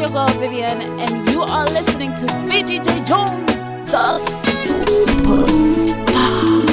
your girl Vivian, and you are listening to VDJ Jones, the superstar.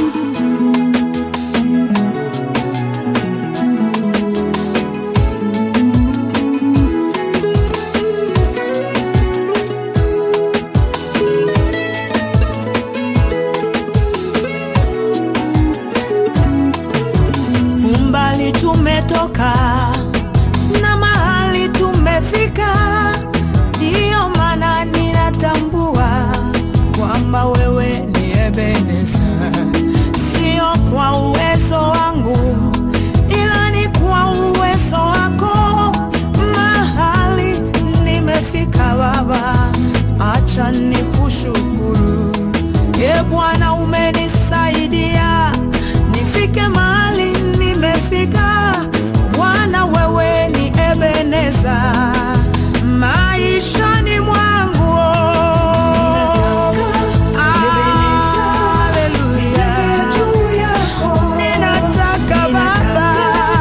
umbali tumetoka na mahali tumefika, ndiyo maana ninatambua kwamba wewe ni Ebeneza, sio kwa uwezo wangu, ila ni kwa uwezo wako. Mahali nimefika Baba, acha nikushukuru. E Bwana, umenisaidia nifike mahali nimefika. Bwana, wewe ni Ebeneza maishani mwangu. Haleluya. Ninataka Baba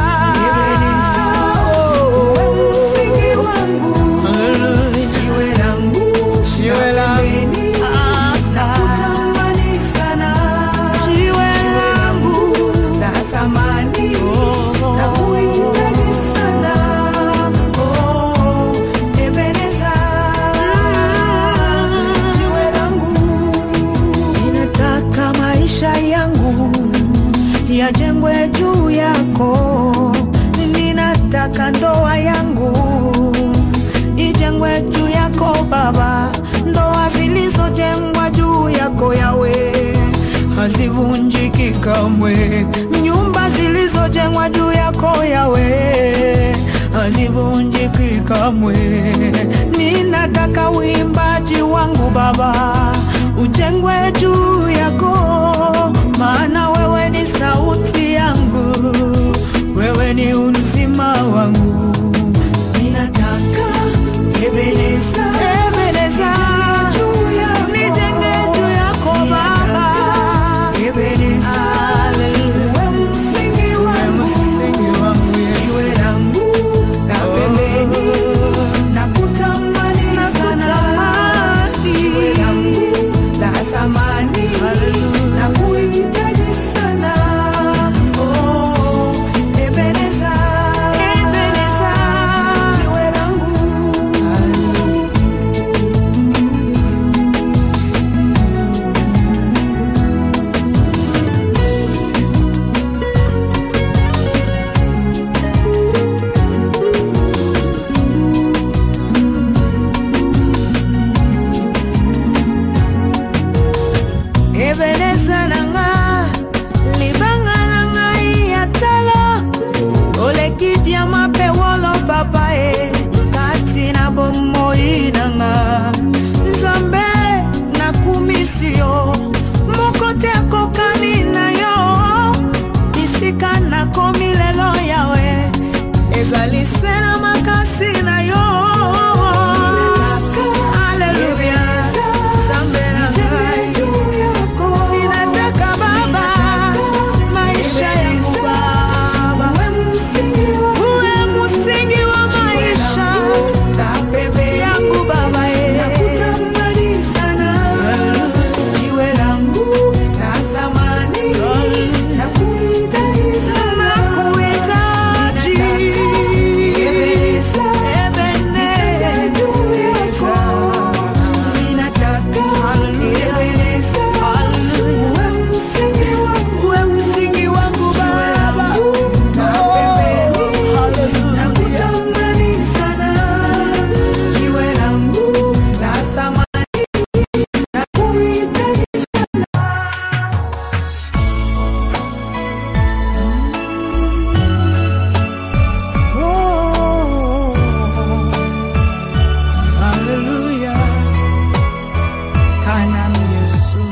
msingi wangu jiwe langu jiwe langu nakutamani sana jiwe langu la thamani nakuhitaji sana oh Ebeneza jiwe langu ninataka maisha yangu yajengwe juu yako ninataka ndoa yangu ijengwe juu yako Baba, ndoa zilizojengwa juu yako yawe hazivunjiki kamwe, nyumba zilizojengwa juu yako yawe hazivunjiki kamwe. Ninataka uimbaji wangu Baba ujengwe juu yako, maana wewe ni sauti yangu, wewe ni uzima wangu ninataka Ebeneza, Ebeneza, nijenge juu yako Baba, Ebeneza, wewe msingi wangu, jiwe langu la pembeni, nakutamani sana, jiwe langu la thamani, nakuhitaji sana, oh, Ebeneza, Ebeneza, jiwe langu Ebeneza nanga libanga nanga ya talo olekiti ya mapewolo papa e kati na bomoi nanga nzambe nakumisi yo moko te akokani na yo bisika nakomi lelo yawe ezali se na makasi na yo Haleluya. Nzambe na ngai. Ninataka Baba, maisha yangu Baba, uwe msingi wa maisha yangu Baba, jiwe langu la thamani, nakuhitaji sana, nakuhitaji Ebeneza, ninataka Ebeneza, uwe msingi wangu, uwe msingi wangu Baba, na pembeni, nakutamani sana, jiwe langu la thamani, nakuhitaji Oh, haleluya. Kana Yesu,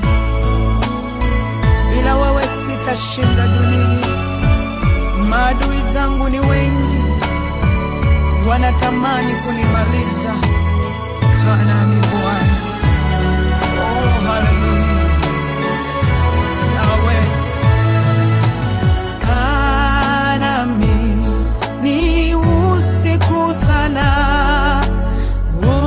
bila wewe sitashinda dunia. Maadui zangu ni wengi, wanatamani kunimaliza. Kana ni Bwana. Oh, haleluya. Yahweh. Kanami ni usiku sana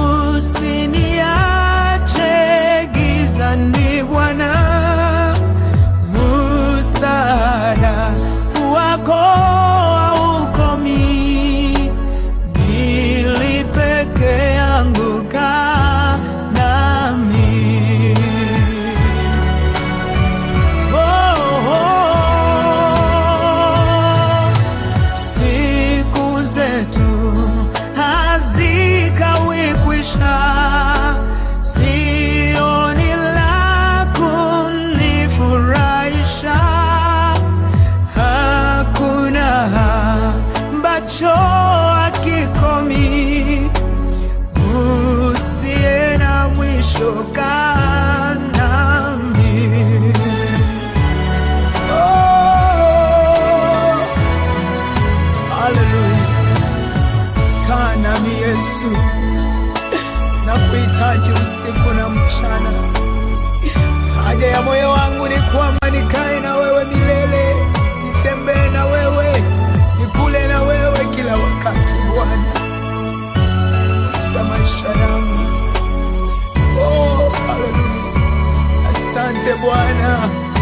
Yesu, nakuhitaji usiku na mchana. Haja ya moyo wangu ni kwamba nikae na wewe milele, nitembee na wewe, nikule na wewe kila wakati Bwana, sa maisha yangu. Oh, haleluya! Asante Bwana.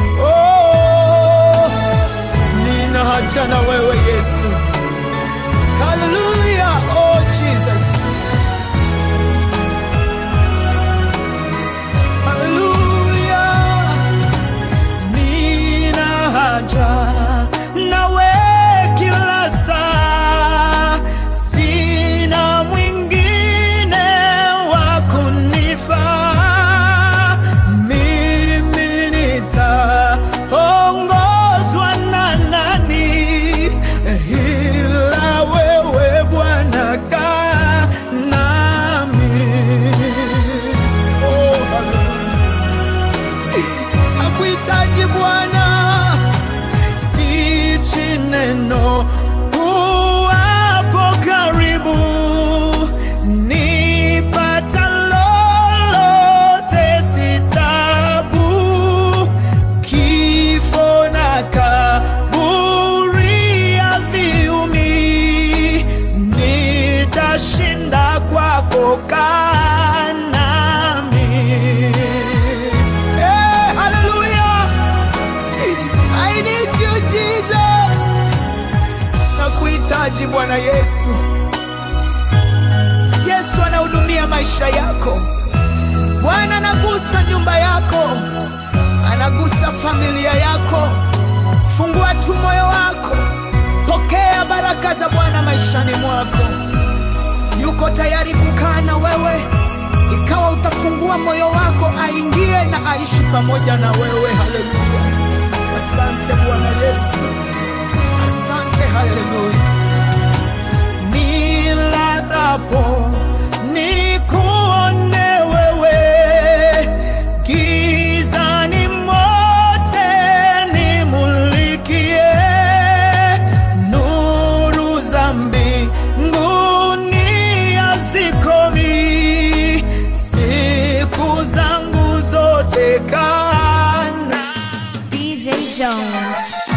Oh, nina haja na wewe Yesu. Haleluya. Oh, Jesus. Haleluya. Nina haja nawe kila saa, sina mwingine wa kunifaa. Mimi nitaongozwa na nani ila wewe Bwana kaa nami. Oh, hallelujah. Nakuhitaji Bwana, sichi neno uwapo karibu, nipata lolote sitabu, kifo na kaburi haviumi, nitashinda kwako kaa nami. Hey, hallelujah. I need you Jesus. Nakuhitaji Bwana Yesu. Yesu anahudumia maisha yako. Bwana anagusa nyumba yako, anagusa familia yako. Fungua tu moyo wako, pokea baraka za Bwana maishani mwako. Yuko tayari kukaa na wewe, ikawa utafungua moyo wako, aingie na aishi pamoja na wewe. Haleluya! Asante Bwana Yesu, asante. Haleluya! Nilalapo nikuone wewe, gizani mote nimulikie, nuru za mbinguni hazikomi, siku zangu zote kana DJ Jones.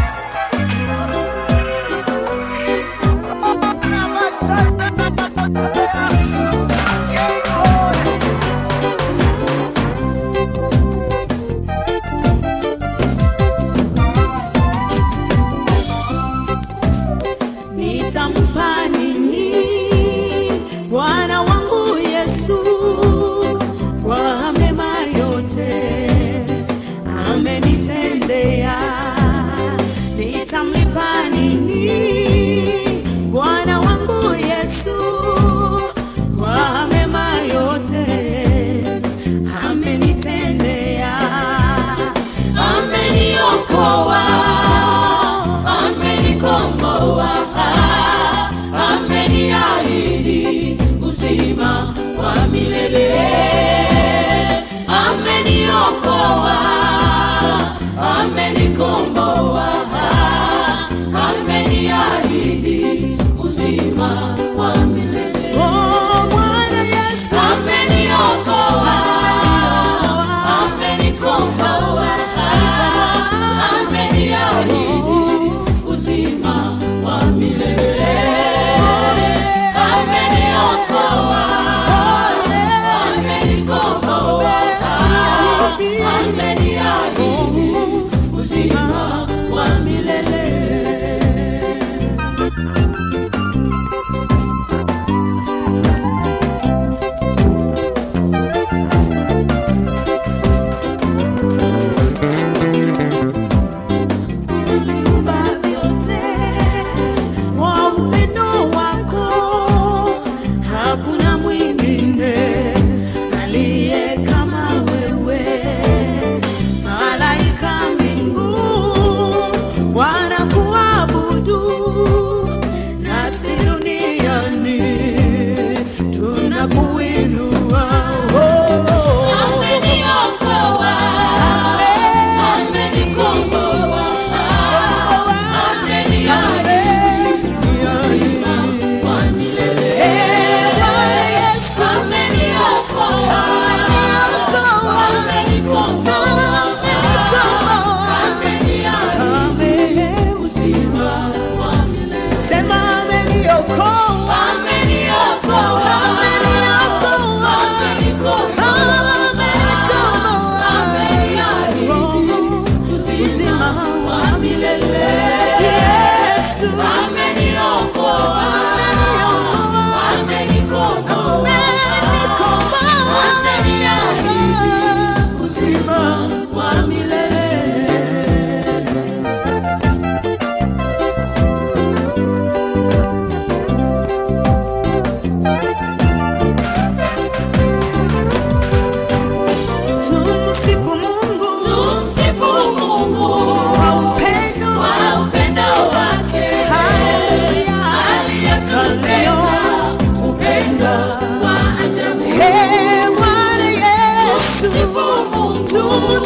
Nitampa nini Bwana wangu Yesu kwa mema yote amenitendea? Nitamlipa nini Bwana wangu Yesu kwa mema yote amenitendea? Ameniokoa, amenikomboa, ameniahidi uzima wa milele. Ameniokoa, amenikomboa, ameniahidi uzima wa milele. Oh, Bwana Yesu ameniokoa, amenikomboa, ameniahidi uzima wa milele. Ameniokoa,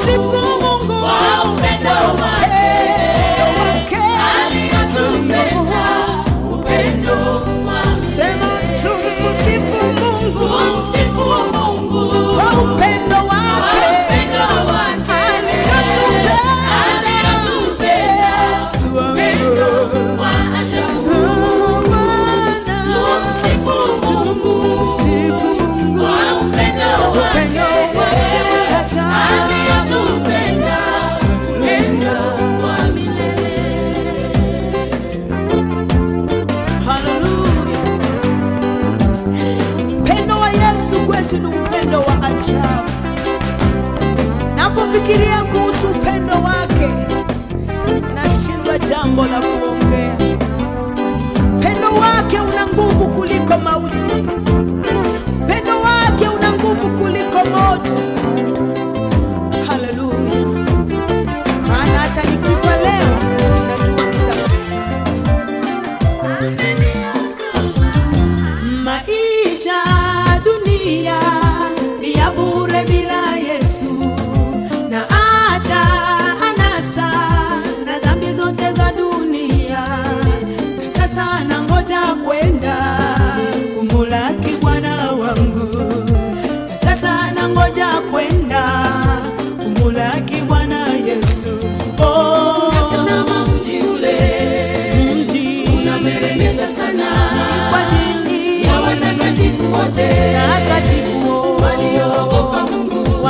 tumsifu Mungu kwa upendo wake aliyotupenda, upendo wa Sema tumsifu Mungu Tumsifu Mungu kwa upendo kwa wake upendo wake aliyotupenda. aliyotupenda, upendo wa ajabu. Tumsifu Mungu kwa upendo wake aliyotupenda, upendo wa milele. Upendo wa Yesu kwetu ni upendo wa ajabu. Napofikiria kuhusu upendo wake, nashindwa jambo la kuongea. Upendo wake una nguvu kuliko mauti. Upendo wake una nguvu kuliko moto. Haleluya! Maana hata nikifa leo, najua nita Maisha dunia ni ya bure bila Yesu, na acha anasa na dhambi zote za dunia, na sasa nangoja kwenda kumulaki Bwana wangu, na sasa nangoja kwenda kumulaki Bwana Yesu. Oh, Tazama mji ule mji unameremeta sana kwa ajili ya watakatifu wote takatifu walioogopa Mungu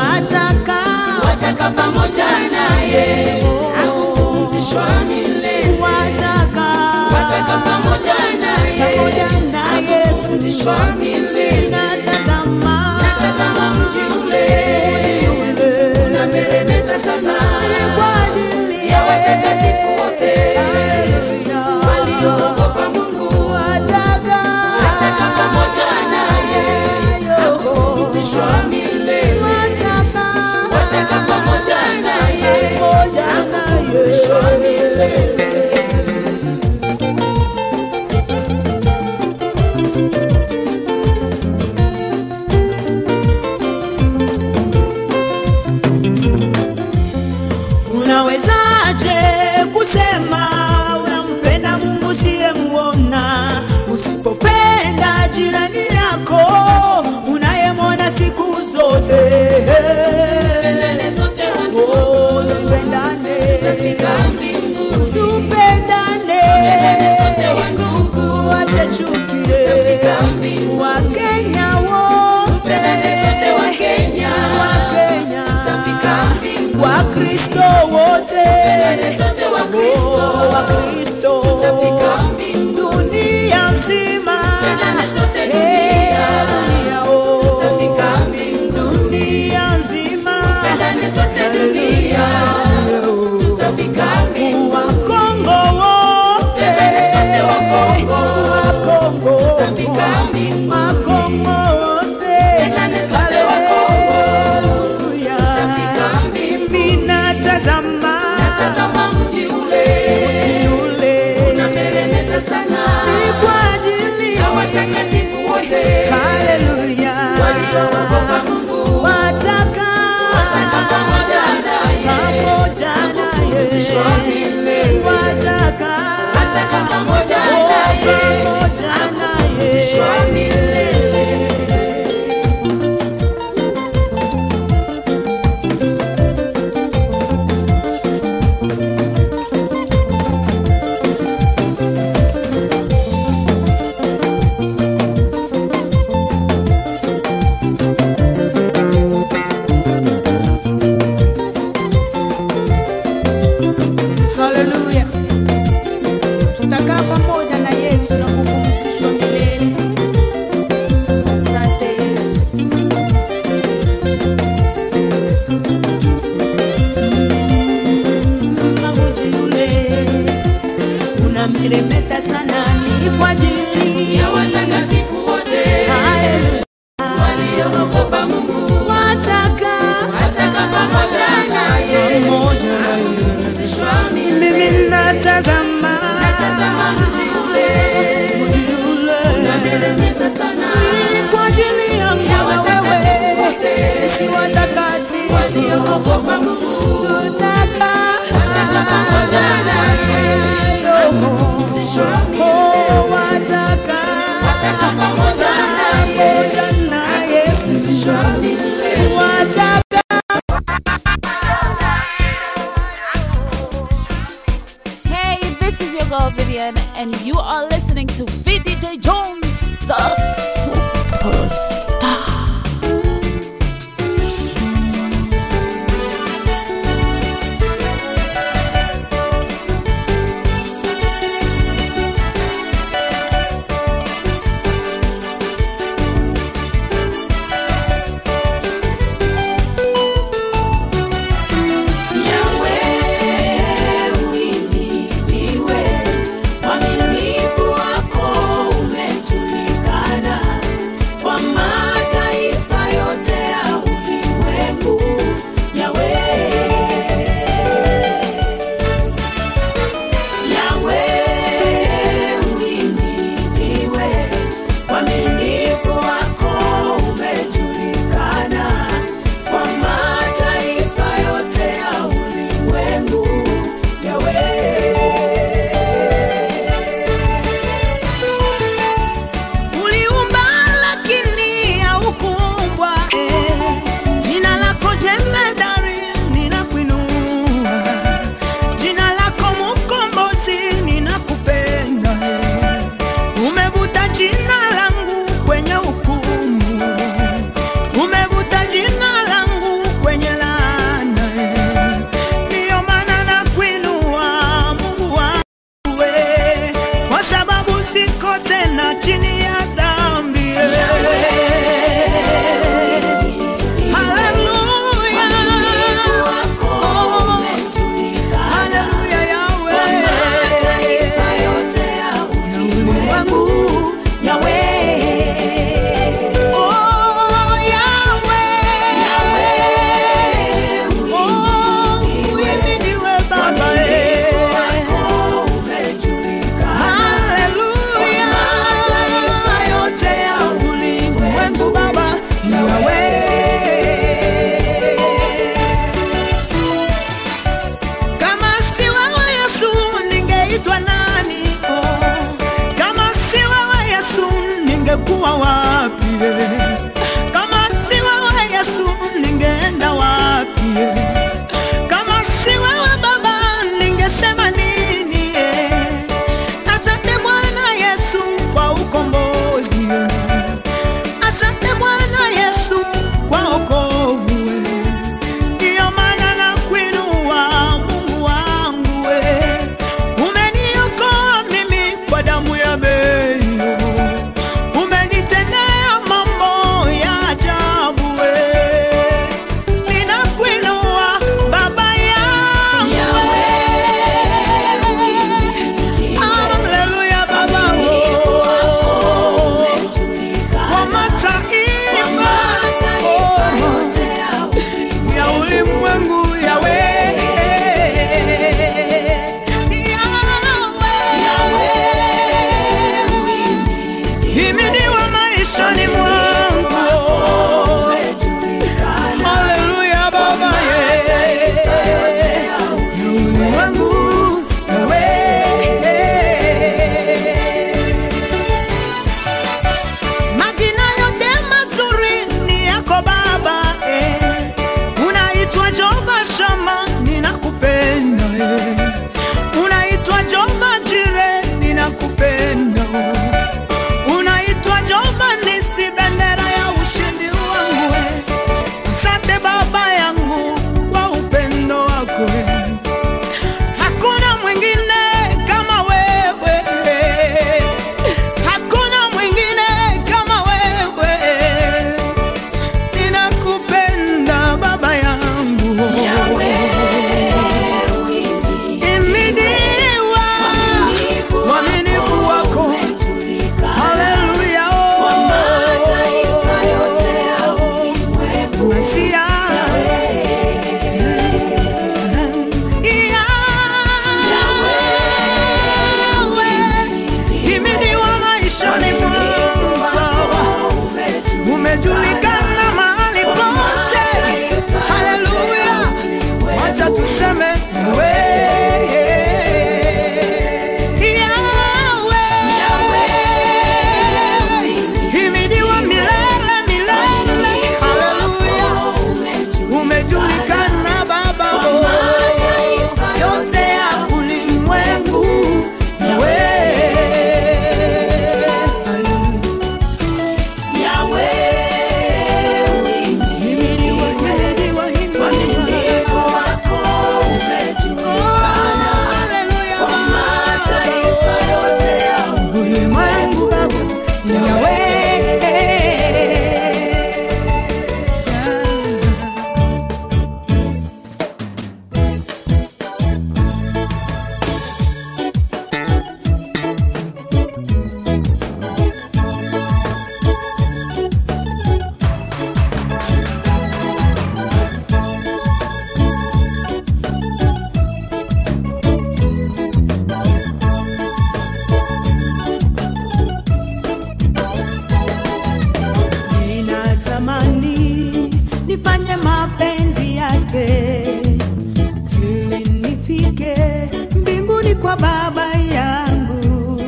nifanye mapenzi yake ili nifike mbinguni kwa baba yangu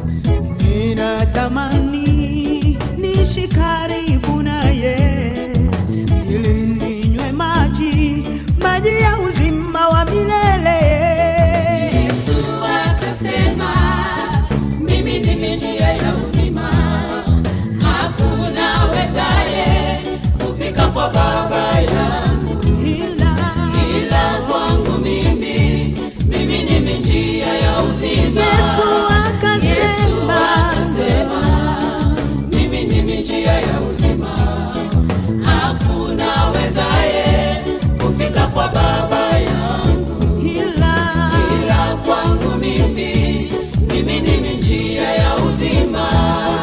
ninatamani nishi karibu naye ili ninywe maji maji ya uzima wa milele Yesu akasema, mimi ndimi njia ya uzima, hakuna wezaye kufika kwa Baba yangu ila ila kwangu mimi. Mimi ndimi njia ya uzima. Yesu Yesu akasema akasema, mimi ndimi njia ya uzima, hakuna wezaye kufika kwa Baba yangu ila ila kwangu mimi, mimi ndimi njia ya uzima.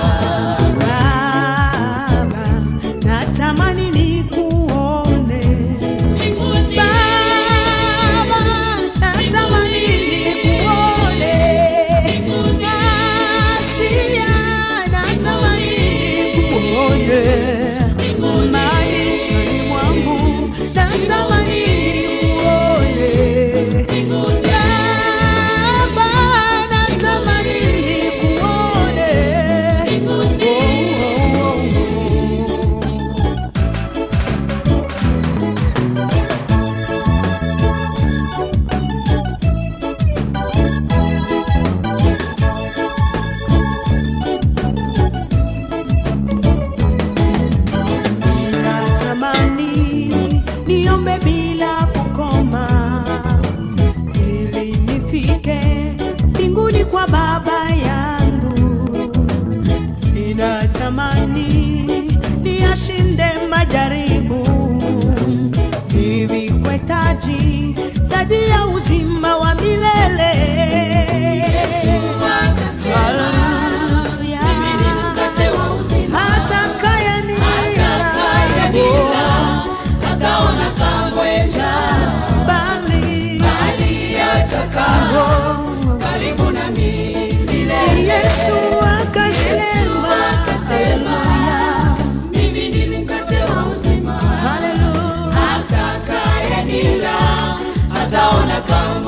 Baba, natamani nikuone. Mbinguni, Baba, natamani nikuone. Masia, natamani nikuone. Maishani mwangu, natamani nikuone. Baba, natamani nikuone. Oh, oh, oh, oh. natamani niombe bila kukoma ili nifike mbinguni kwa baba yangu ninatamani niyashinde majaribu nivikwe taji taji ya uzima wa milele Yesu akasema, Haleluya. mimi ni mkate wa uzima. Atakayenila. Atakayenila hataona kamwe njaa, Bali bali atakaa karibu nami milele. Yesu akasema, Yesu akasema, Haleluya. mimi ndimi mkate wa uzima. Haleluya. Atakayenila hataona kamwe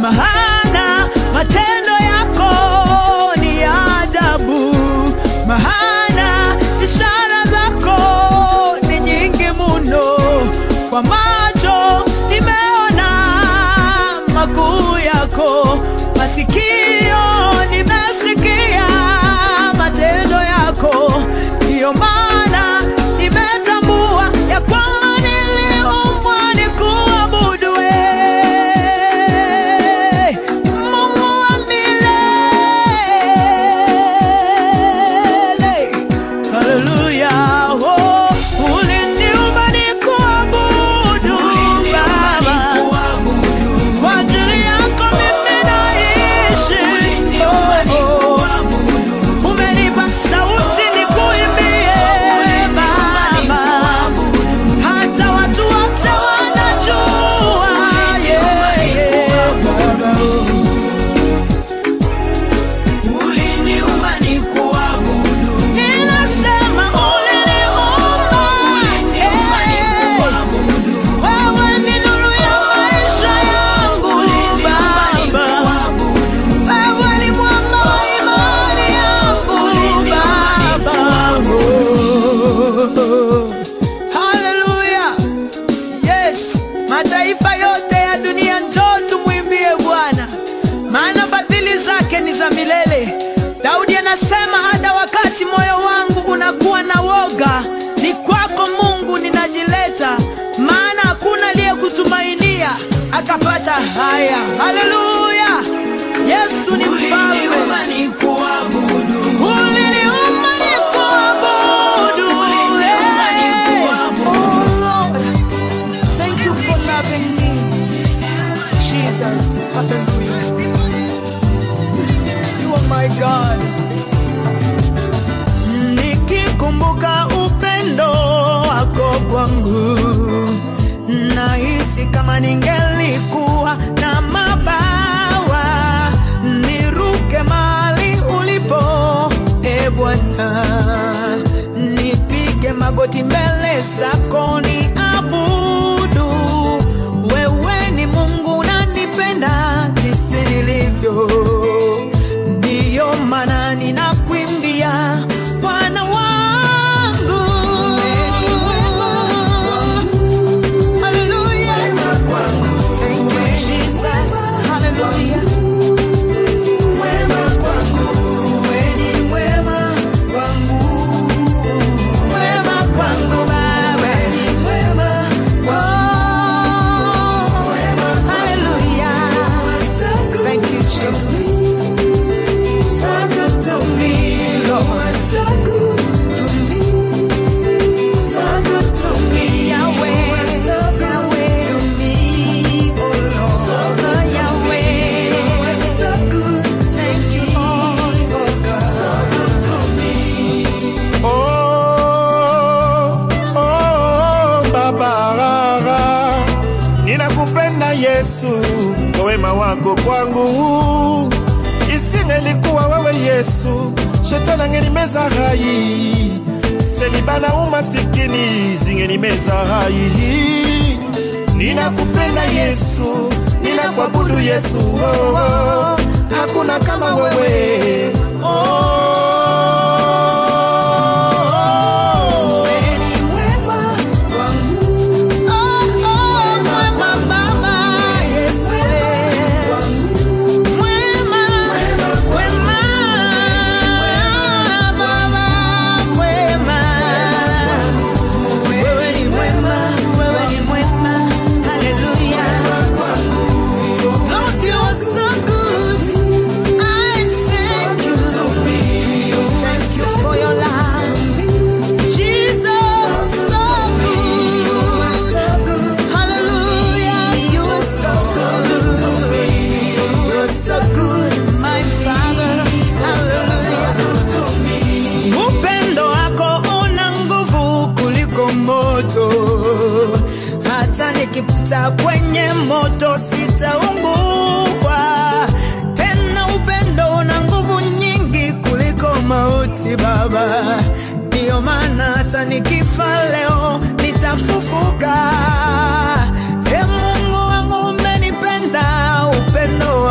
maana matendo yako ni ya ajabu, maana ishara zako ni nyingi muno. Kwa macho nimeona makuu yako, masikio nimesikia matendo yako, ndiyo maana nimetambua ya kwamba niliumbwa nikuabudu wewe, Mungu wa milele. Haleluya, oh, uliniumba nikuabudu Baba. Kwa ajili yako mimi naishi. Oh, oh. Umenipa sauti nikuimbie Baba. Hata watu wote wanajua, yeah, yeah, Baba. Ninasema uliniumba, yeah. Wewe ni nuru ya maisha yangu Baba. Wewe ni mwamba wa imani yangu Baba. Oh. Haleluya. Yes, mataifa yote ya dunia njoo tumwimbie Bwana, maana fadhili zake ni za milele. Daudi anasema hata wakati moyo wangu unakuwa na woga, ni kwako Mungu ninajileta, maana hakuna aliyekutumainia akapata haya. Haleluya, Yesu ni mfalme. Uliniumba nikuabudu, eh. Oh, Lord. Thank you for loving me. Jesus, hallelujah. You are my God. Nikikumbuka upendo wako kwangu, nahisi kama ningelikuwa na mabawa, niruke mahali ulipo, e Bwana, nipige magoti mbele zako ni abudu. Wewe ni Mungu unanipenda jinsi nilivyo, ndiyo maana ninakuimbia Bwana wangu. Hallelujah. Thank you, Jesus. Hallelujah. Wema kwangu Baba. Oh, hallelujah. Thank you, Jesus. So good to me, Lord. So good to me. So good to me, Yahweh. Yahweh to me, oh Lord. So good, Yahweh. So good. Thank you, Lord. Oh God. So good to me. Oh, oh, Baba, ninakupenda Yesu kwa wema wako kwangu. Isingelikuwa wewe Yesu, shetani angenimeza hai, seliba na umasikini zingenimeza hai. Ninakupenda Yesu, ninakuabudu Yesu, oh, oh, hakuna kama wewe oh. Thank you for your love. Jesus, so good. Hallelujah, you are so good to me. You are so good, my Father. Hallelujah. Upendo wako una nguvu kuliko moto, hata nikipita kwenye moto sitaungua tena. Upendo una nguvu nyingi kuliko mauti, Baba. Ndiyo maana hata nikifa leo nitafufuka. E Mungu wangu, umenipenda upendo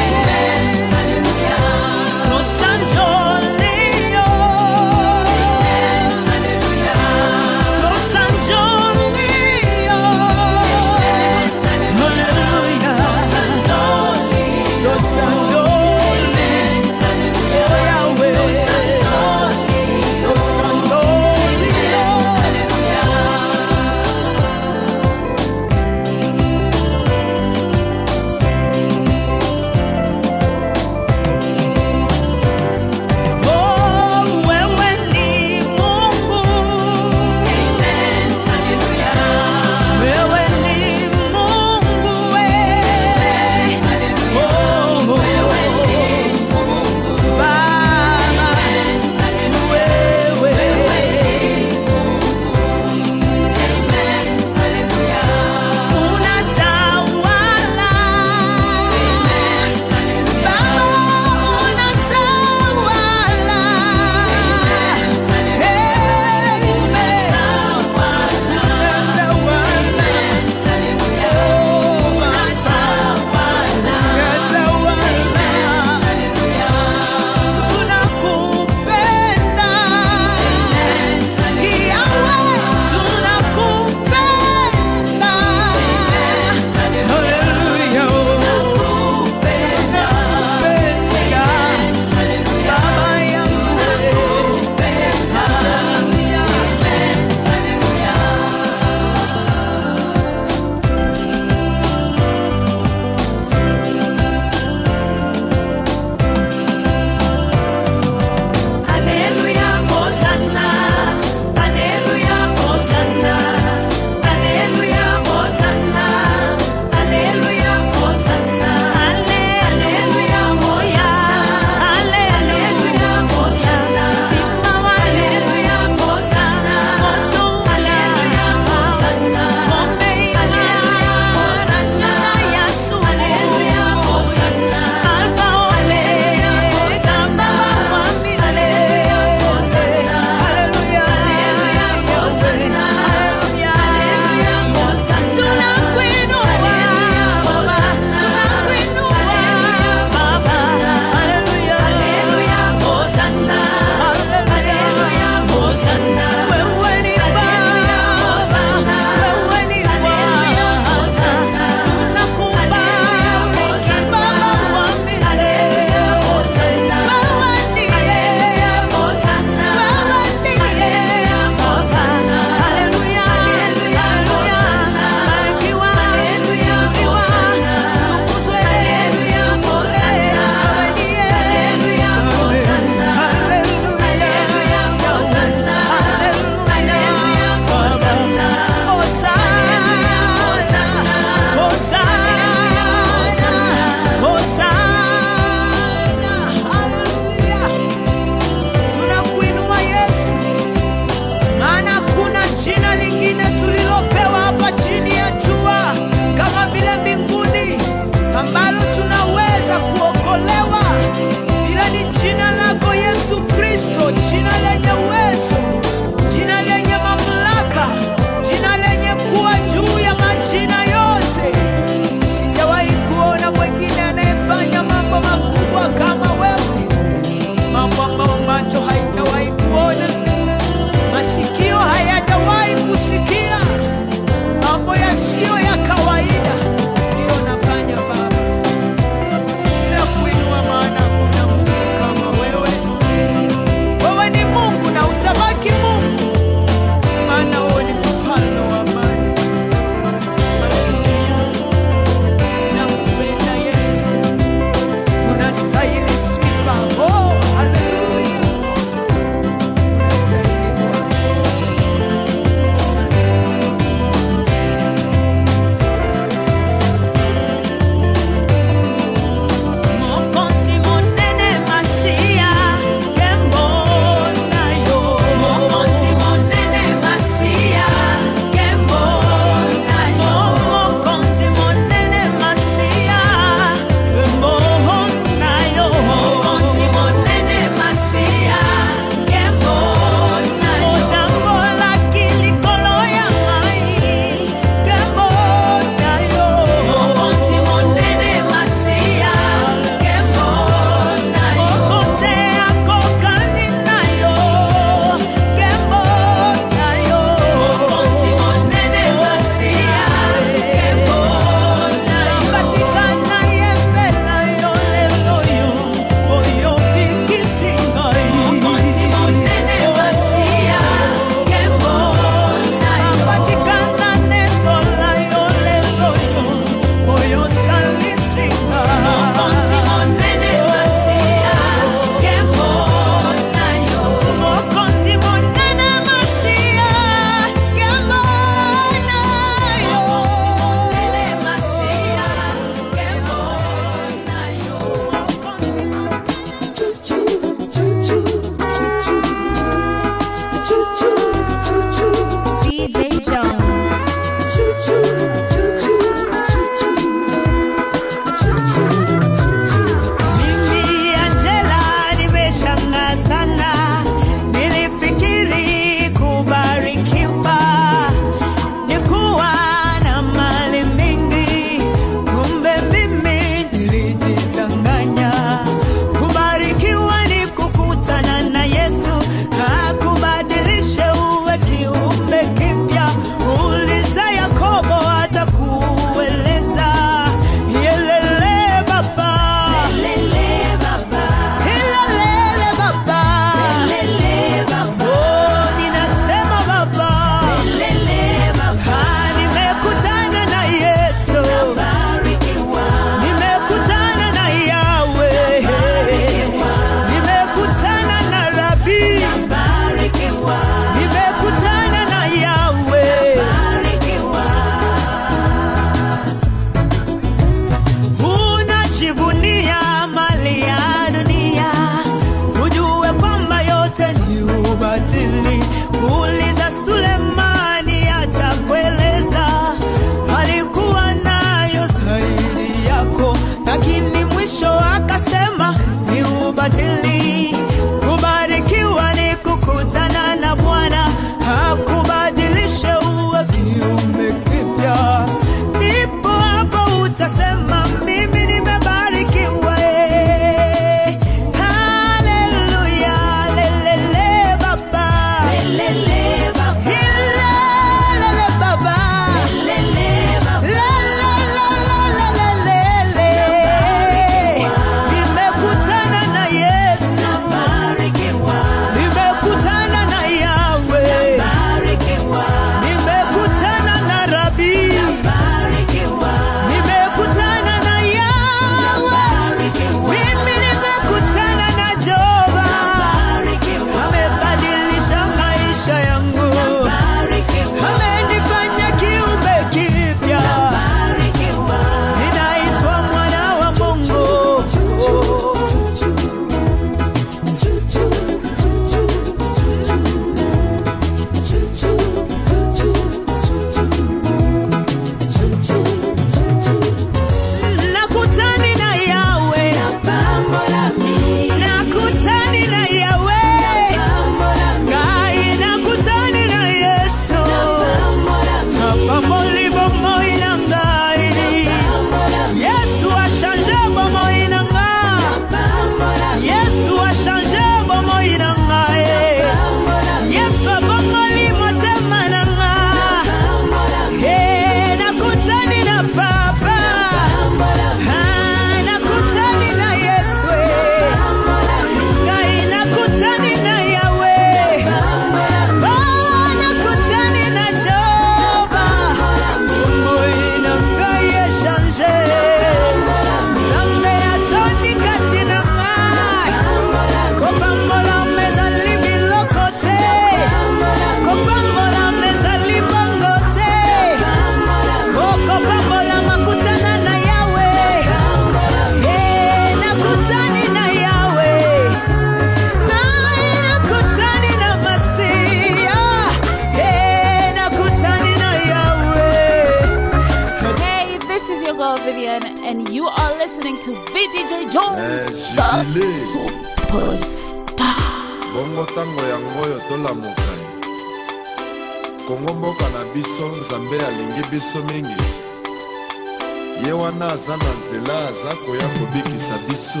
are listening to VDJ Jones, Eh, the Jubilee. superstar. bongo ntango yango oyo tolamuka kongo mboka na biso nzambe alingi biso mingi ye wana aza na nzela aza koya kobikisa biso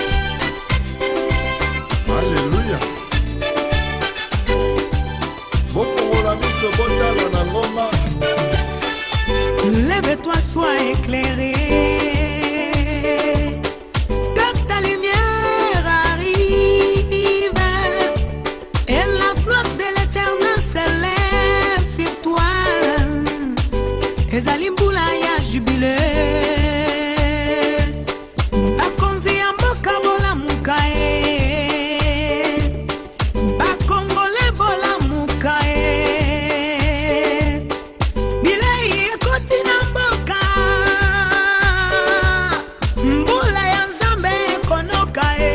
aleluya bofongola miso botala na ngoma Lève-toi, sois éclairé. Que ta lumière arrive. Et la gloire de l'éternel s'élève sur toi. ezali mbula ya jubile bakonzi ya mboka bolamuka ye bakongole bolamuka ye bilei ekoti na mboka mbula ya nzambe ekonoka ye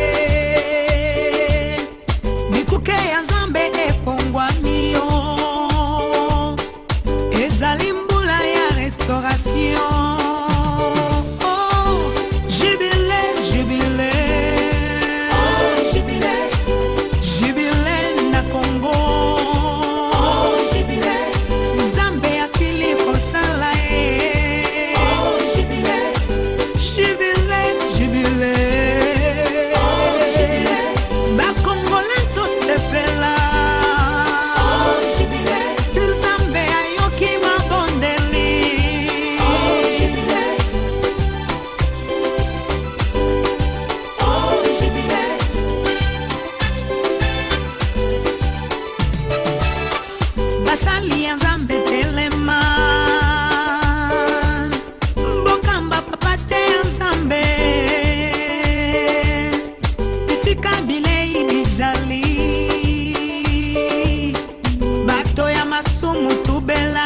bikuke ya nzambe efongwami yo ezali mbula ya restauration Oh, jubile, jubile. Jubile na Congo. Nzambe asili kosala ye. Jubile, jubile. bakongole tosepela nzambe ayoki mabondeli basali ya nzambe telema mbokamba papa te ya nzambe esika bilei bizali bato ya masumu tubela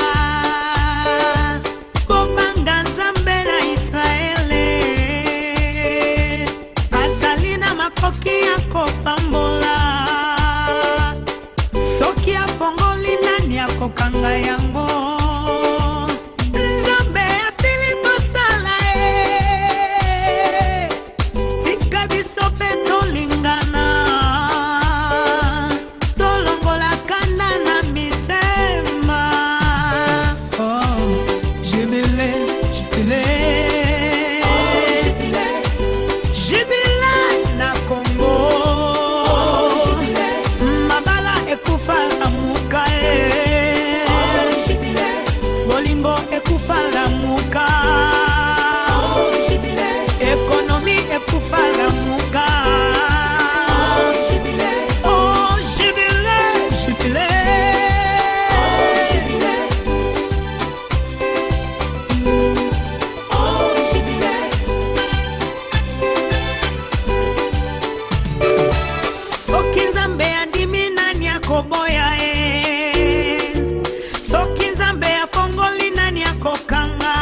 kobanga nzambe na israele azali na makoki ya kopambola soki afongoli nani akokanga yango nzambe asili kosala ye tika biso mpe tolingana tolongola kanda na mitema Oh, jubile, jubile. Jubile na Congo. mabala ekufa lamuka e bolingo ekufa lamuka ekonomi ekufa lamuka Oh, jubile, jubile. soki nzambe andimi nani akoboya ye soki nzambe afongoli nani akokanga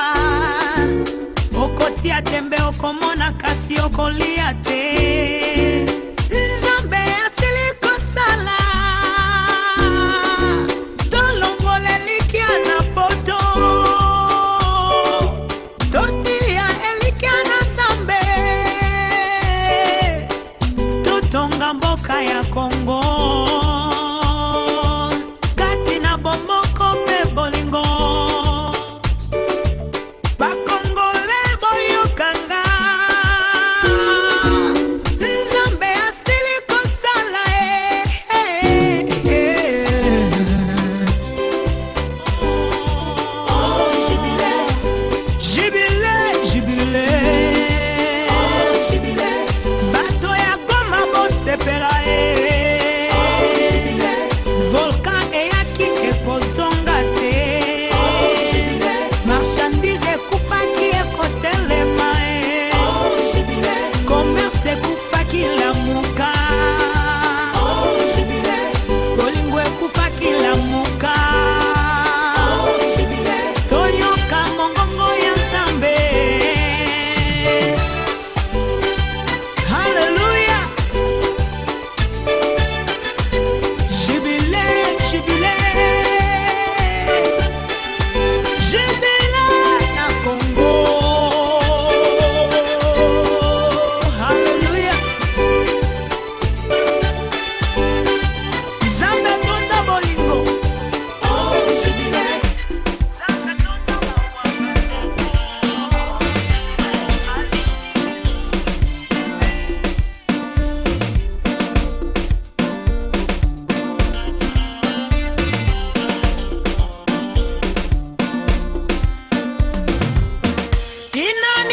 okotia tembe okomona kasi okolia te nzambe asili kosala tolongola elikya na poto totia elikya na nzambe totonga mboka ya kongo kati na bomboko mpe bolingo bakongole boyokanga nzambe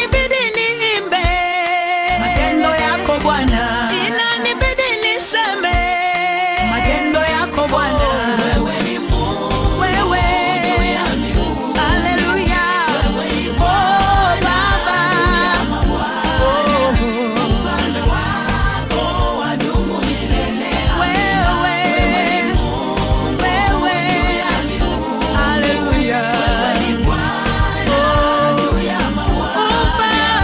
inanibidi niimbe matendo yako Bwana, inanibidi niseme matendo yako Bwana. Wewe ni Mungu, wewe Haleluya, oh Baba, oh mfalme wako wadumu milele. Wewe, wewe, Haleluya, oh Mfalme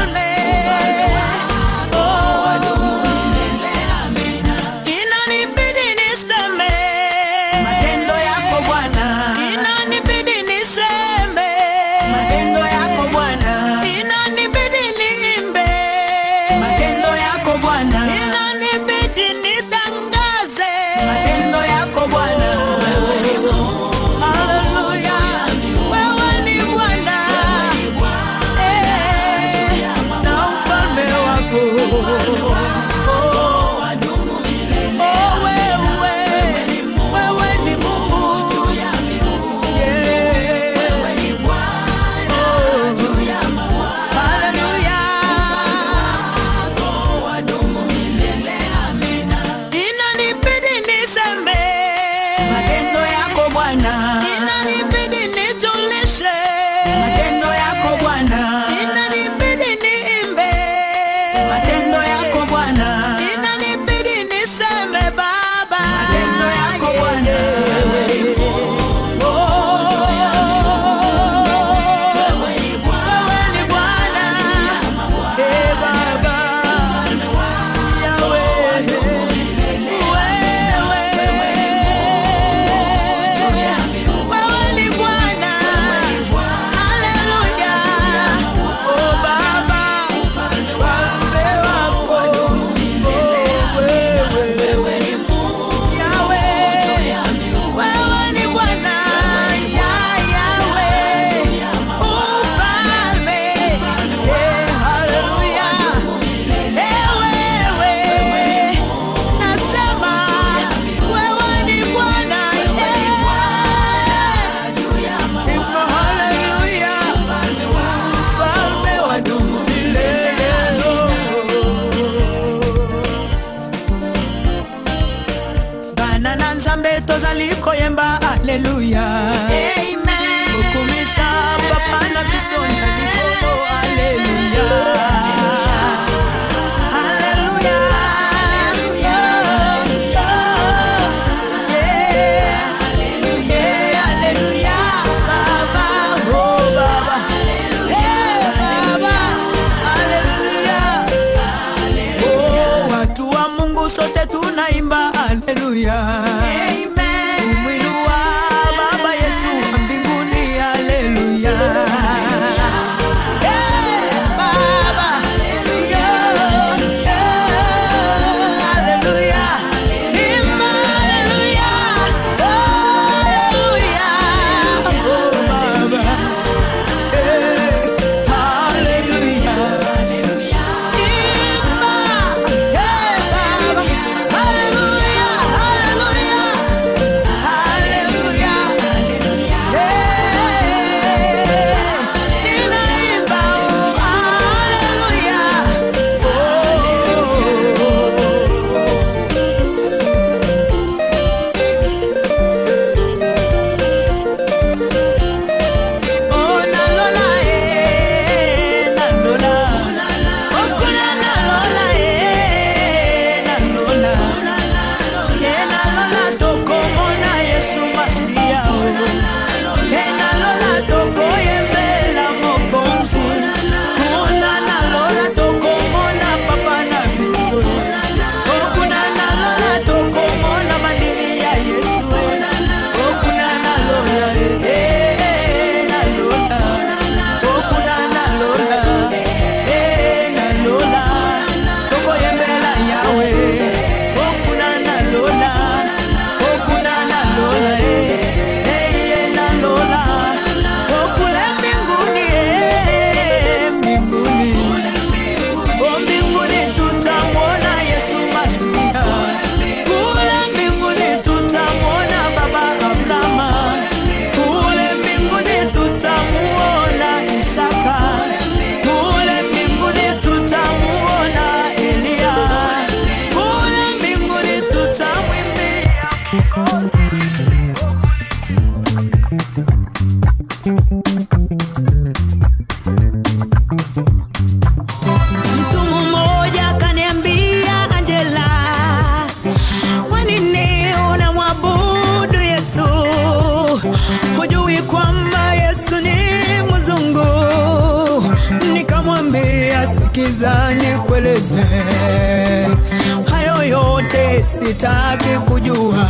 sikiza nikueleze hayo yote sitaki kujua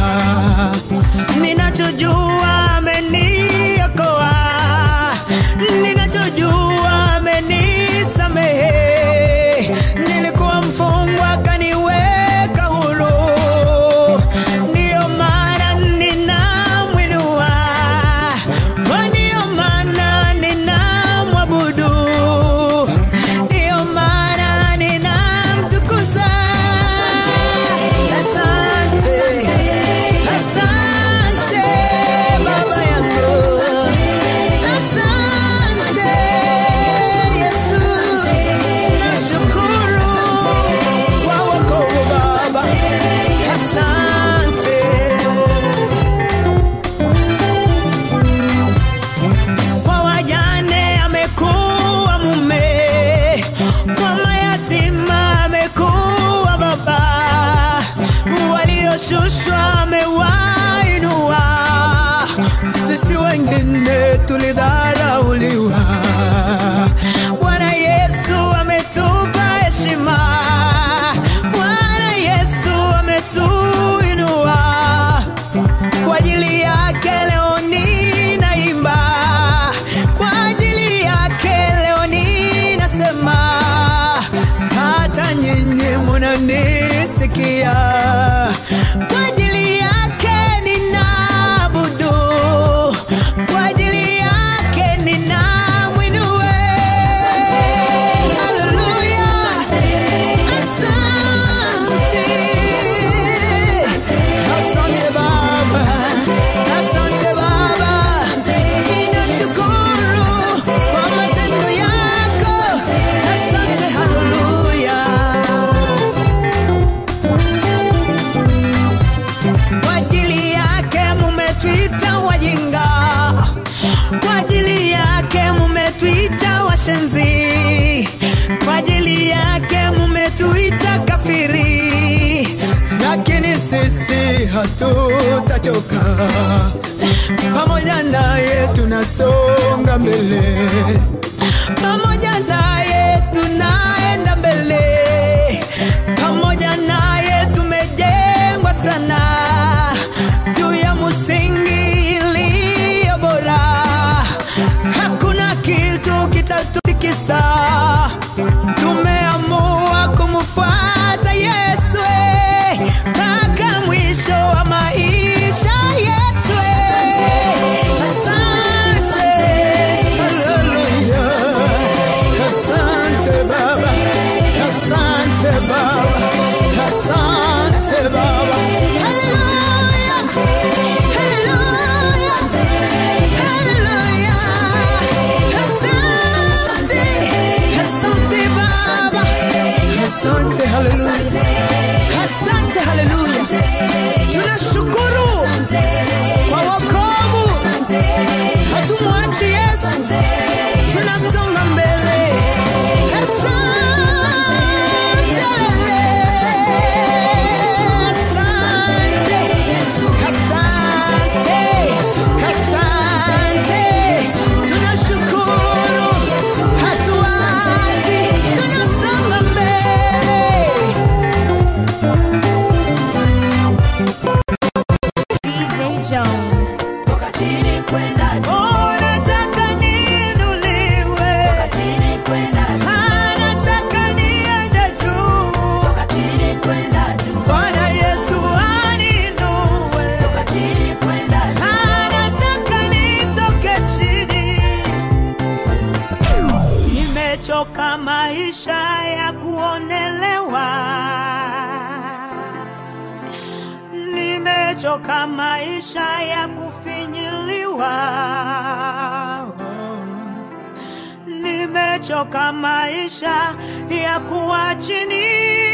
ninachojua ameniokoa ninachojua amenisamehe nilikuwa mfungwa kaniweka huru ndiyo maana ninamwinua ndiyo maana ninamwabudu ndiyo maana ninamtukuza asante asante baba yangu asante yesu nashukuru kwa wokovu baba asante kwa wajane amekuwa mume, kwa mayatima amekuwa baba, walioshushwa amewainua, sisi wengine tulidharauliwa. Bwana Yesu ametupa heshima, Bwana Yesu ametuinua kwa ajili yake leo ninaimba, kwa ajili yake leo ninasema, hata nyinyi munanisikia. Kwa ajili yake ninaabudu, kwa ajili yake ninamwinua. Haleluya, asante. Asante Baba, asante Baba, ninashukuru kwa matendo yako. Asante, haleluya. Kwa ajili yake mumetuita wajinga, kwa ajili yake mumetuita washenzi, kwa ajili yake mumetuita kafiri, lakini sisi hatutachoka, pamoja naye tunasonga mbele, pamoja naye tunaenda mbele, pamoja naye tumejengwa sana juu ya msingi iliyo bora. Hakuna kitu kitatutikisa. Tumeamua kumfuata Yesu eh, mpaka mwisho wa maisha yetu. eh. Asante, haleluya. Asante Baba, asante Baba, asante Baba. Haleluya, haleluya, haleluya. Asante, asante Baba, asante haleluya, asante haleluya. Tunashukuru kwa wokovu, hatumwachi Yesu, tunasonga mbele. Tunashukuru, hatuachi, tunasonga mbele. DJ Jones. toka chini kwenda juu, Oh, nataka niinuliwe. toka chini kwenda juu, Anataka niende juu. toka chini kwenda juu, Bwana Yesu aninue. toka chini kwenda juu, Anataka nitoke chini. Nimechoka maisha ya kuonelewa. Nimechoka maisha ya kufinyiliwa. Nimechoka maisha ya kuwa chini.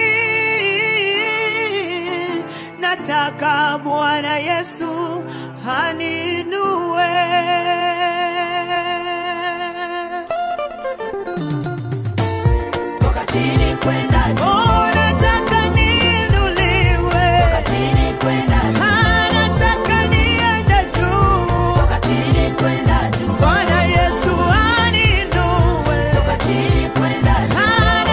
Nataka Bwana Yesu aninue. toka chini kwenda juu, Oh, nataka niinuliwe. toka chini kwenda juu, Anataka niende juu. toka chini kwenda juu, Bwana Yesu aninue. toka chini kwenda juu,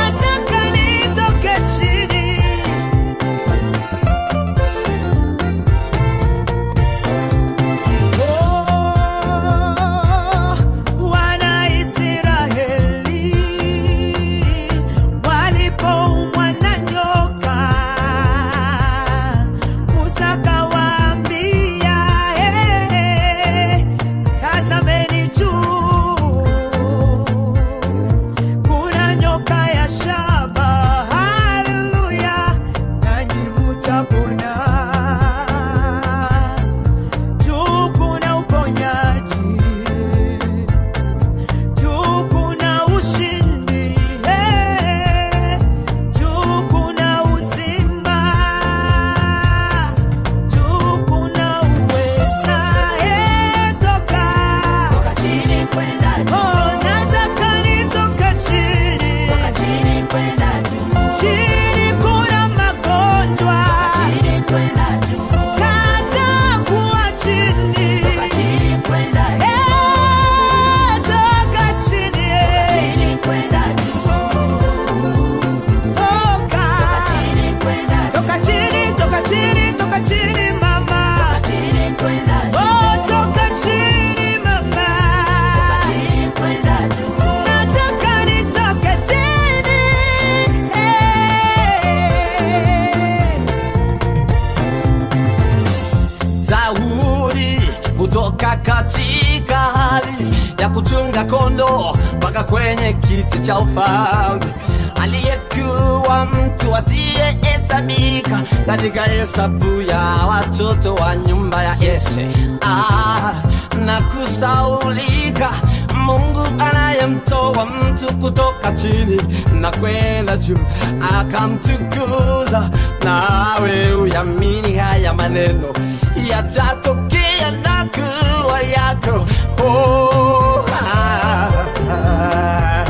kwenye kiti cha ufalme, aliyekuwa mtu asiyehesabika katika hesabu ya watoto wa nyumba ya Yese. Ah, na kusaulika Mungu anayemtoa mtu kutoka chini na kwenda juu akamtukuza. Nawe uyamini haya maneno yatatokea na kuwa yako. Oh, ah, ah.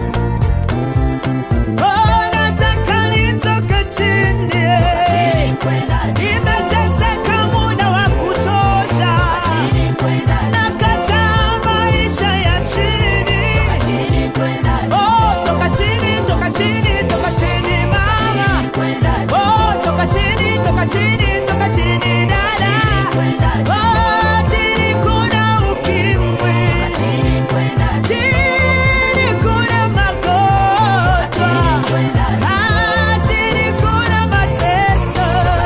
Oh, nataka nitoke chini. Nimeteseka muda wa kutosha. Nakataa maisha ya chini. Oh, toka chini, toka chini, toka chini mama. Oh, toka chini, toka chini, toka chini dada. Oh, chini kuna ukimwi. Chini kuna magonjwa. Ah, chini kuna mateso.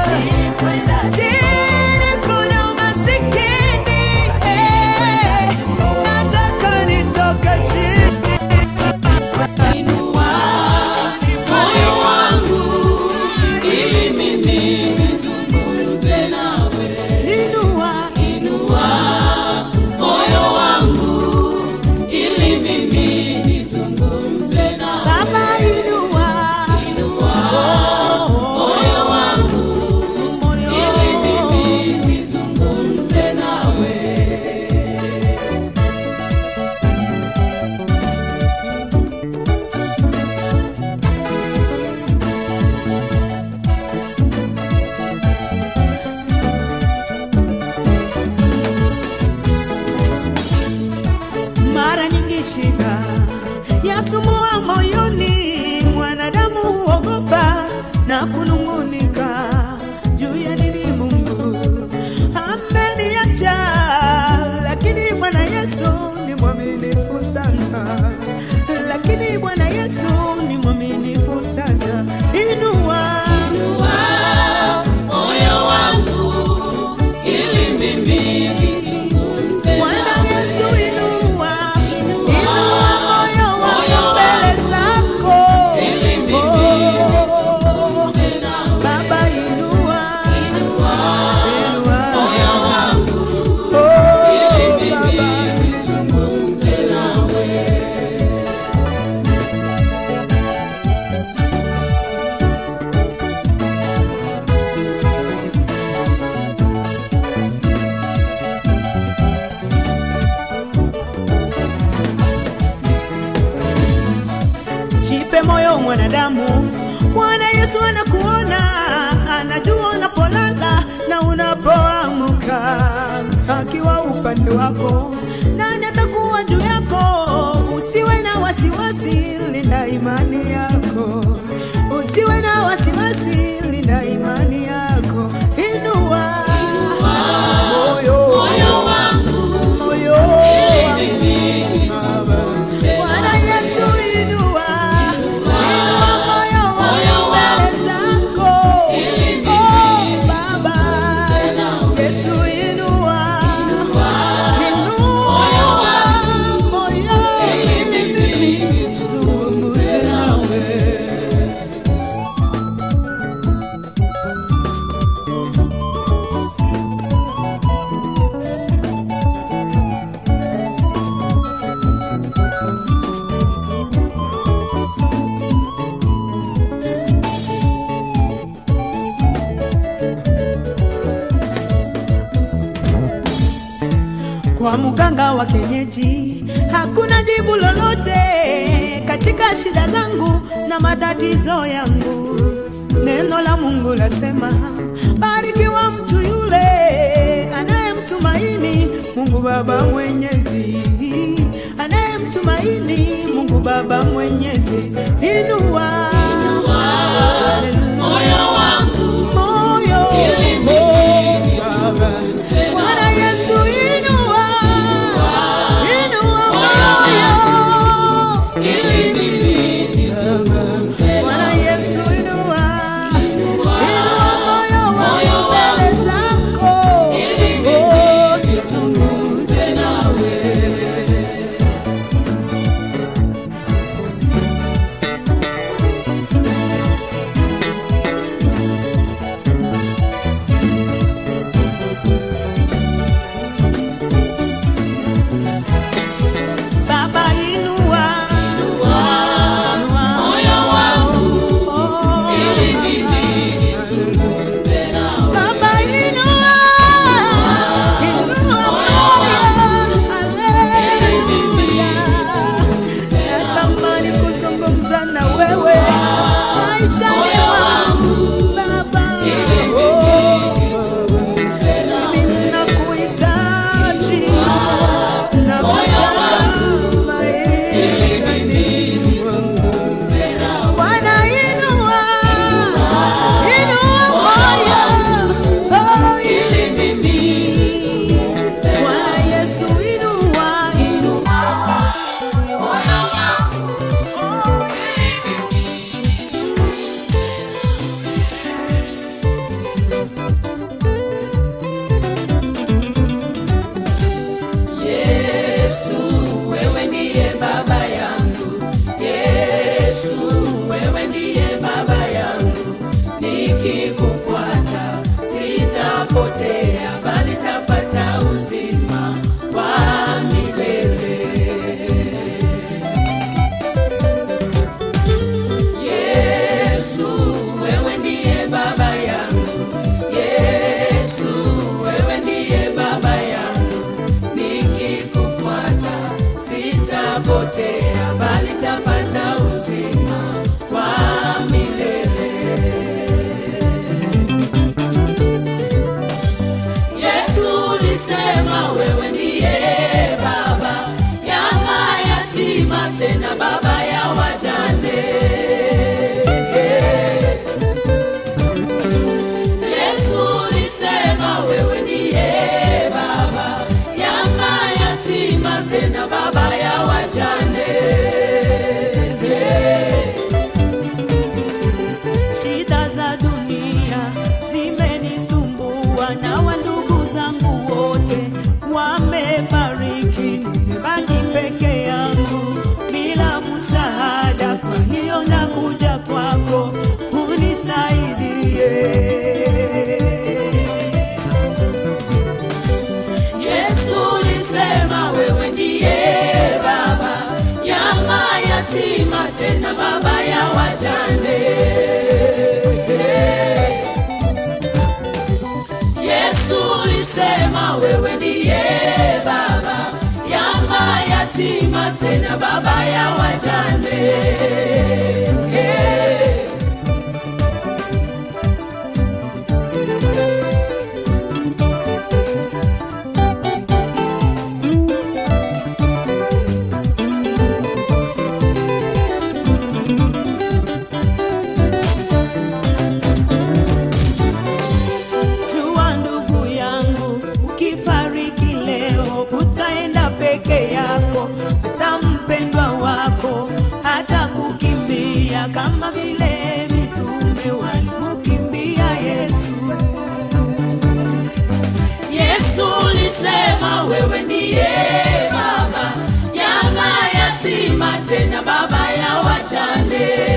Chini kuna umasikini. Eh, nataka nitoke chini. Inua moyo wangu ili mimi nizungumze nawe. Inua, Inua moyo wangu ili mimi nizungumze nawe. Baba inua. Moyo wangu Moyo. ili mimi nizungumze nawe. mara nyingi shida yasumbua moyoni, mwanadamu huogopa na kunung'unika juu ya nini Mungu ameniacha, lakini Bwana Yesu ni mwaminifu sana, lakini Bwana Yesu ni mwaminifu sana. Inua, Moyo wangu ili mimi nizungumze Bwana nawe. Yesu inua, inua moyo wangu mbele zako. Ili mimi Oh, nizungumze nawe. Baba inua, inua Moyo wangu Oh, ili mimi Baba. nizungumze nawe. Jipe moyo mwanadamu, Bwana Yesu anakuona, anajua unapolala na unapoamka, akiwa upande wako, nani atakuwa juu yako? Usiwe na wasiwasi, linda imani yako, usiwe na wasiwasi, linda imani yako, inua moyo, Moyo wangu moyo ili mimi nizungumze Bwana nawe. Yesu inua, inua moyo wangu mbele zako. Oh, Baba, Yesu inua, inua moyo Ili mimi nizungumze nawe. kwa mganga wa kienyeji hakuna jibu lolote katika shida zangu na matatizo yangu. Neno la Mungu lasema, barikiwa mtu yule anayemtumaini Mungu Baba Mwenyezi, anayemtumaini Mungu Baba Mwenyezi. Inua, Haleluya. Moyo wangu moyo ili mimi nizungumze Bwana nawe. Yesu inua, inua moyo, Ili mimi nizungumze Bwana nawe. Yesu inua, inua moyo wangu mbele zako, Ili Oh, mimi nizungumze nawe. wewe ndiye baba yangu, nikikufuata sitapotea, bali tapata uzima wa milele. Yesu, wewe ndiye baba yangu. Yesu, wewe ndiye baba yangu. Nikikufuata sitapotea, bali tapata uzima wa milele. Yesu ulisema wewe ndiye baba ya mayatima, tena baba ya wajane. Yesu ulisema wewe ndiye baba ya mayatima, tena baba ya wajane. Shida za dunia zimenisumbua na wandugu zangu wote wamefariki, nimebaki peke yangu bila msaada. Kwa hiyo nakuja kwako unisaidie. Yesu ulisema wewe ndiye baba ya mayatima, tena baba ya wajane. Yesu ulisema wewe ndiye baba ya mayatima, tena baba ya wajane. Jua ndugu yangu, ukifariki leo utaenda peke yako, hata mpendwa wako hata kukimbia kama vile mitume walimkimbia Yesu. Yesu ulisema wewe ndiye baba ya mayatima, tena baba ya wajane.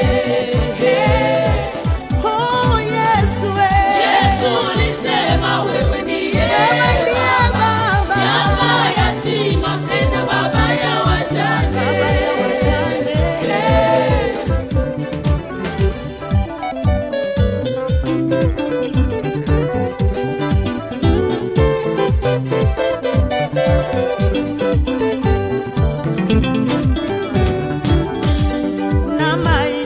Oh, Yesu, eh. Yesu ulisema wewe ndiye Wewe ndiye baba baba. ya mayatima, tena baba ya wajane. na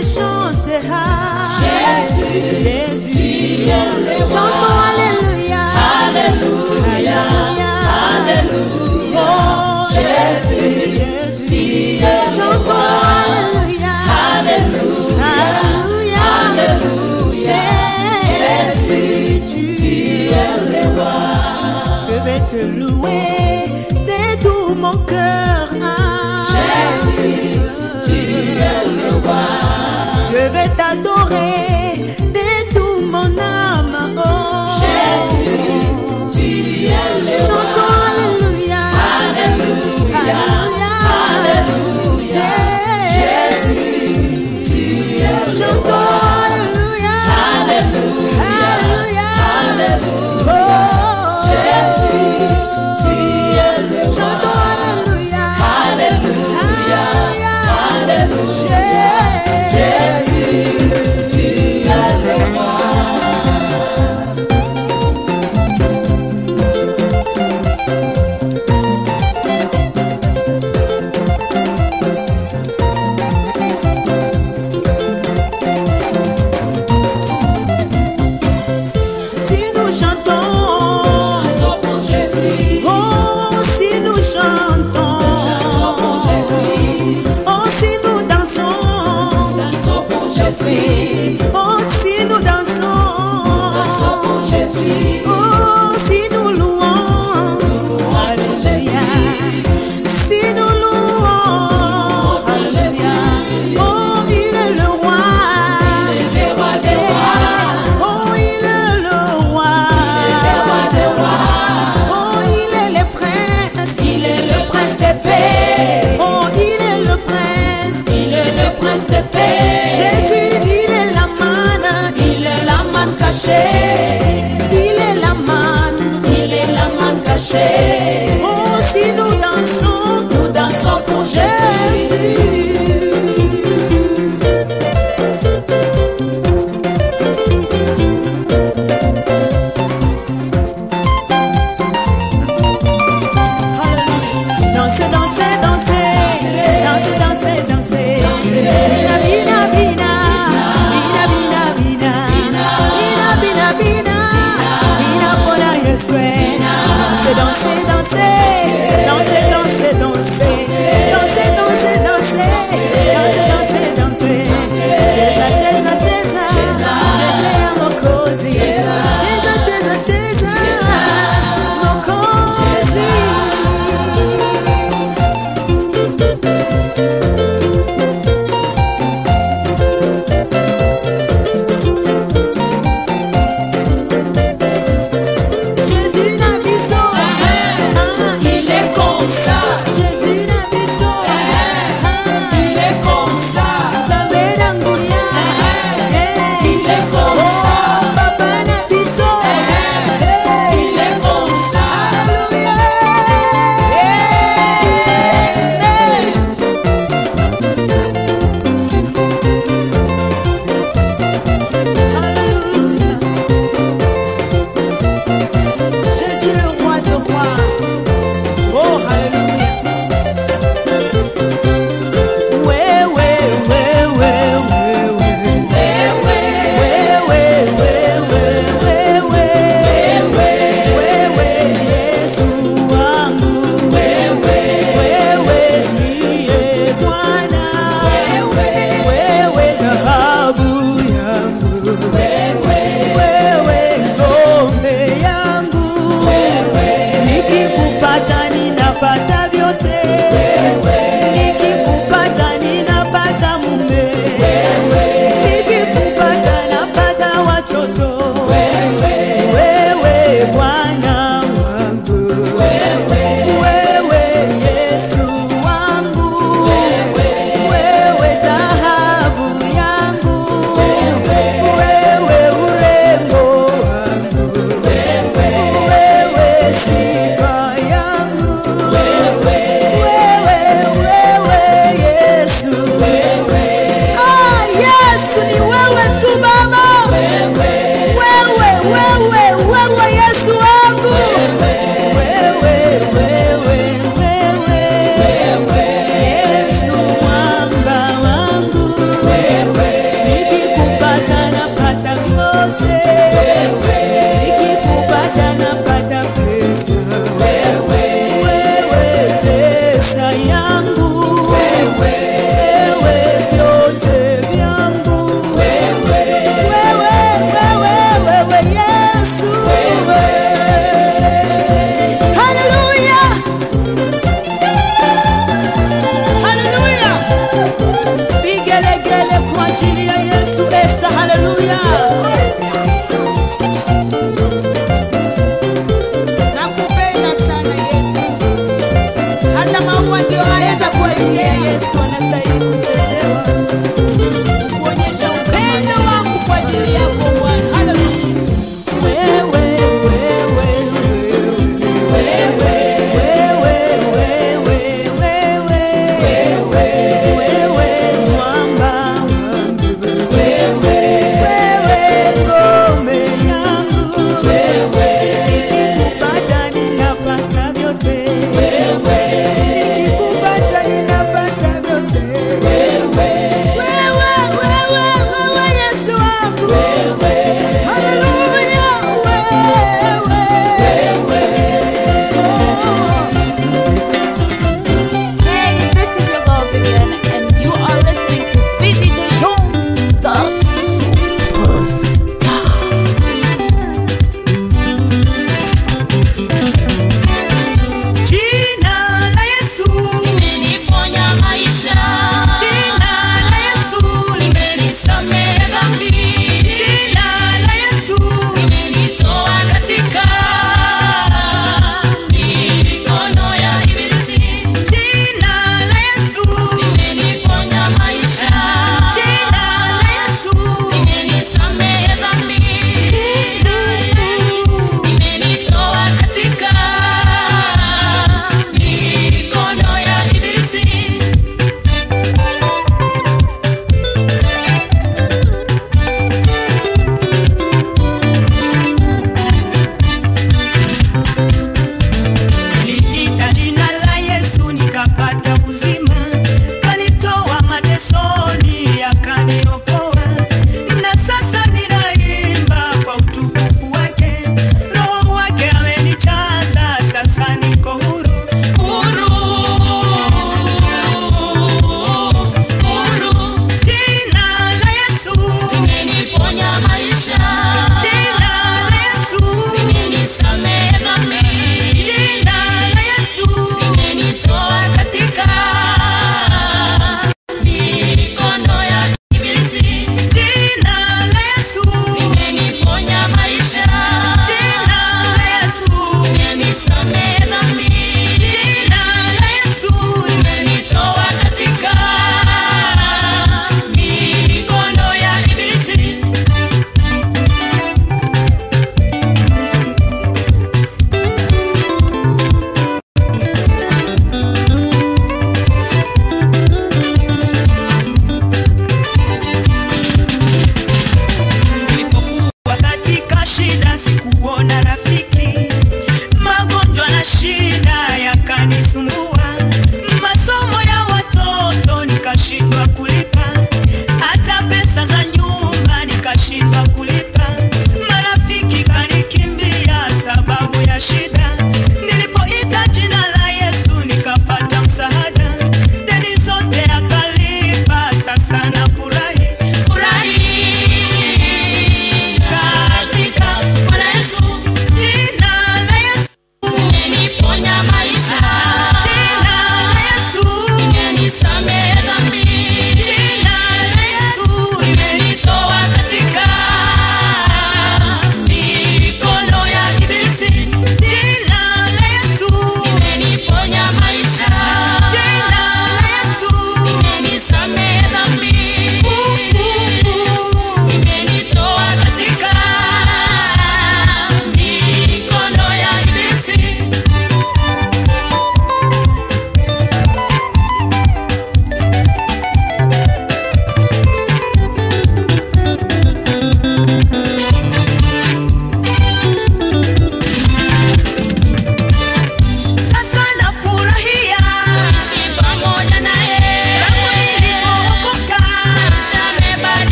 chantera. Jésus, Jésus, chantons Alléluia. Alléluia, Alléluia. Oh, Jésus, Jésus, chantons Alléluia. Alléluia, Alléluia. Jésus, tu es le roi. Je vais te louer de tout mon cœur. Jésus, tu es le roi. Je vais t'adorer de tout mon âme. Oh. Jésus, tu es le roi. Chantons Alléluia. Alléluia. Alléluia. Jésus, tu es le roi. Chantons Alléluia. Alléluia. Alléluia. Oh. Jésus, tu es le roi. Chantons Alléluia. Alléluia. Alléluia. Jésus, tu es le roi. Si nous chantons, Chantons pour Jésus. oh, si nous chantons, Chantons pour Jésus. oh, si nous dansons, Dansons pour Jésus. oh, si nous dansons, Dansons pour Jésus. oh, si nous louons, Alléluia. Si nous louons, Alléluia. Oh, il est le roi. Il est le roi des rois. Oh, il est le roi. Il est le roi des rois. Oh, il est le prince. Il est le prince des paix. Oh, il est le prince. Il est le prince des paix. Jésus, il est la manne. Il est la manne cachée. Il est la manne. Il est la manne cachée. Oh, si nous dansons, Nous dansons pour Jésus. Jésus.